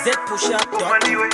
zpushup.com.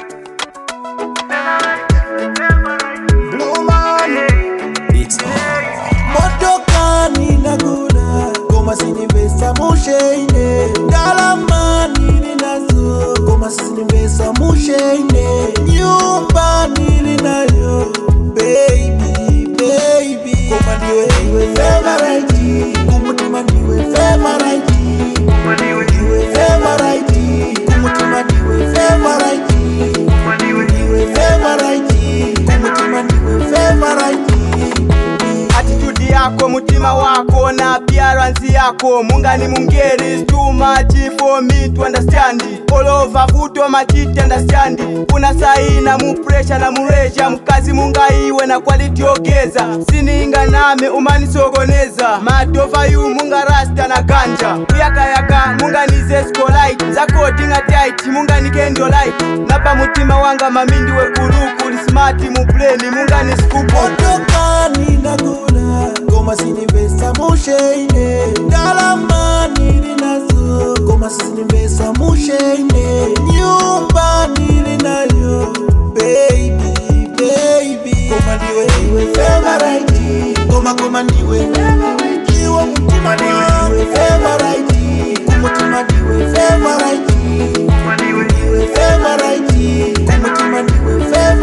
Blue man, It's on. motoka ninakula koma sinivesa musheine ndalama nili nazo koma sinivesa musheine nyumba nili nayo baby baby koma ndiwe ndiwe favorite kumutima ndiwe favorite ndiwe favorite kumutima ndiwe favorite ndiwe favorite kumutima ndiwe favorite attitude yako mutima wako na appearance yako mungani mungeri is too much for me to understand all over vuto machiti understand una saina mu pressure na muresha mkazi mungaiwe na quality ogeza sininga name umanisogoneza madova yu munga rasta na ganja uyakayaka munganize skolite zakodinga tight mungani kendo light napa mutima wanga mamindi wekulukuli smart mu pleni mungani skupo motoka ninakula ngoma sinivesa musheine ndalama nili nazo ngoma sinivesa musheine nyumba nili nayo baby baby ngoma ndiwe ndiwe favorite ngoma ngoma ndiwe iwo mutima ndiwe favorite kumutima ndiwe favorite ndiwe favorite kumutima ndiwe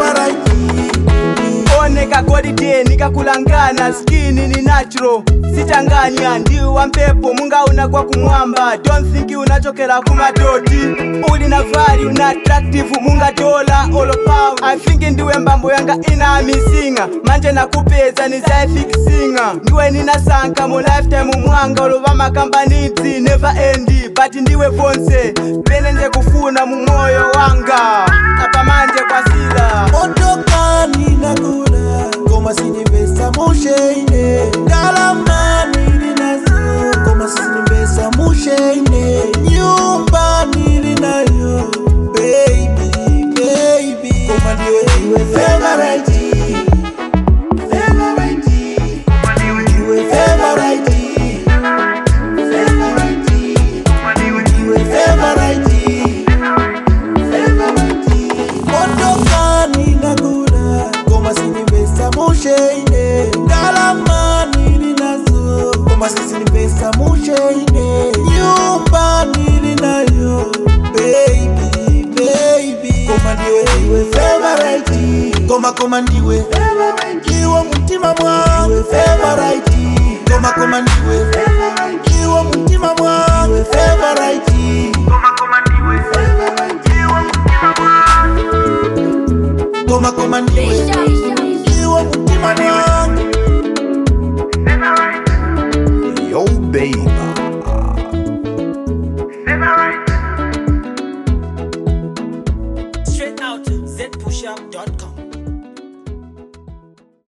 favorite oneka golide nikakulangana skini ni natural sitanganya ndiwa mpepo mungauna kwa kumwamba don't think unachokera kumadoti uli na value na attractive munga dola olopower i think ndiwe mbambo yanga ina misinga manje nakupeza nizaifikisinga ndiwe ninasanka mu lifetime mwanga olova makambanitsi never end but ndiwe vonse pene nje kufuna mu moyo wanga apamanje kwasila motoka ninakula ngoma sinivesa musheine ndalama nili nazo ngoma sinivesa musheine nyumba nili nayo baby baby ngoma ndiwe ndiwe favorite favorite ndiwe favorite favorite ndiwe favorite motoka ninakula ngoma sinivesa musheine ndalama nili nazo ngoma sinivesa musheine nyumba nili nayo baby baby ngoma ndiwe ndiwe favorite ngoma ngoma ndiwe iwo mutima mwangu favorite ngoma ngoma ndiwe iwo mutima mwangu favorite ngoma ngoma ndiwe iwo mutima mwangu Yo, baby.